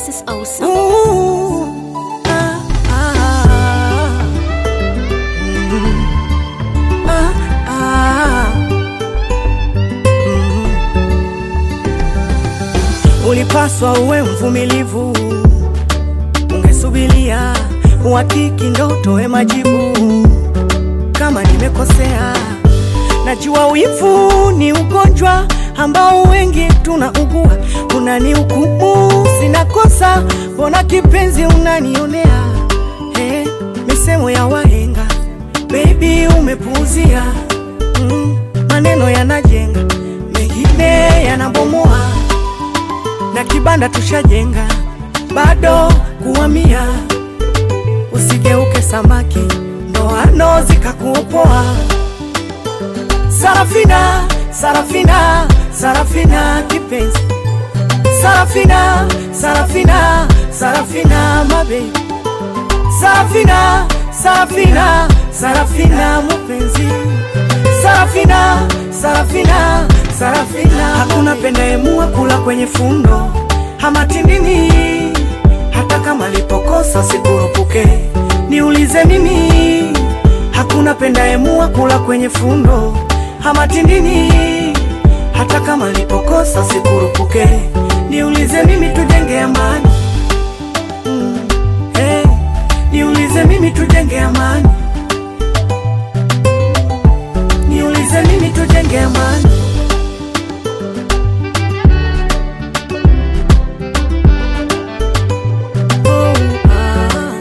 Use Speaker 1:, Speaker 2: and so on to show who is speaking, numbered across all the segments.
Speaker 1: This is awesome.
Speaker 2: Ooh, ah, ah, mm, ah, ah, mm. Ulipaswa uwe mvumilivu, ungesubilia uhakiki ndo utoe majibu. Kama nimekosea, najua wivu ni ugonjwa ambao wengi tunaugua. Unanihukumu sina kosa, mbona kipenzi unanionea? Hey, misemo ya wahenga baby umepuuzia. Mm, maneno yanajenga, mengine yanabomoa, na kibanda tushajenga, bado kuhamia. Usigeuke samaki, ndoano zikakuopoa. Sarafina, Sarafina, Sarafina kipenzi Sarafina, Sarafina, Sarafina mabe Sarafina, Sarafina, Sarafina mupenzi Sarafina, Sarafina, Sarafina Hakuna pendaemua kula kwenye fundo hamatindini hata kama lipokosa sikurupuke niulize mimi hakuna pendaemua kula kwenye fundo hamatindini hata kama lipokosa sikurupuke niulize mimi tujenge amani mm. hey. niulize mimi tujenge amani niulize mimi tujenge amani Oh, ah.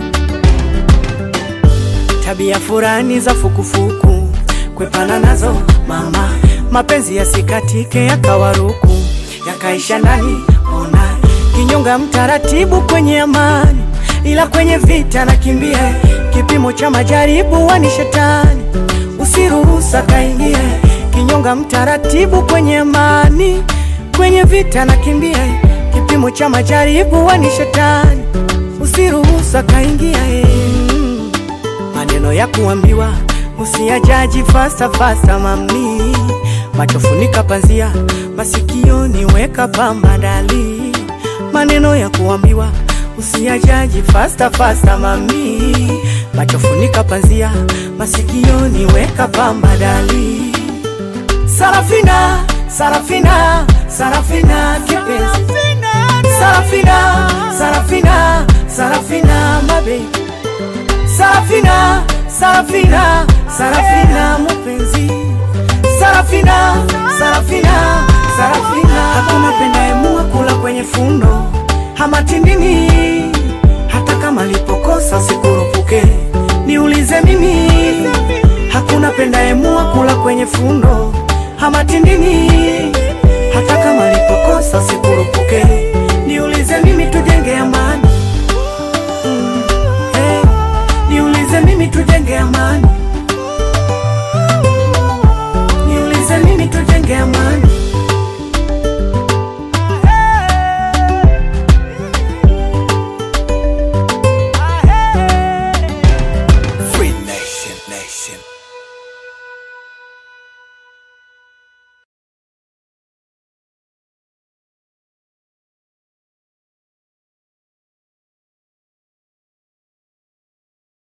Speaker 2: tabia furani za fukufuku kwepana nazo mama, mapenzi yasikatike yakawaruku yakaisha ndani, ona kinyonga mtaratibu kwenye amani, ila kwenye vita nakimbia, kipimo cha majaribu wani shetani, usiruhusa kaingie, kinyonga mtaratibu kwenye amani, kwenye vita nakimbia, kipimo cha majaribu wani shetani, usiruhusa kaingia eh. Mm, maneno ya kuambiwa usiyajaji fasta fasta mami, macho funika panzia, masikioni weka pamba dali, maneno ya kuambiwa usiyajaji fasta fasta mami, macho funika panzia, masikioni weka pamba dali. Sarafina, Sarafina, Sarafina kipenzi, Sarafina, Sarafina, Sarafina mabe, Sarafina, Sarafina, Sarafina mupenzi, Sarafina, Sarafina, Sarafina. Hakuna pendaemua kula kwenye fundo hamatindini, hata kama lipokosa sikurupuke, niulize mimi. Hakuna pendaemua kula kwenye fundo hamatindini, hata kama lipokosa sikurupuke, niulize mimi, tujenge amani. Mm, hey, niulize mimi, tujenge amani. Niulize mimi, tujenge amani.
Speaker 3: Free Nation Nation.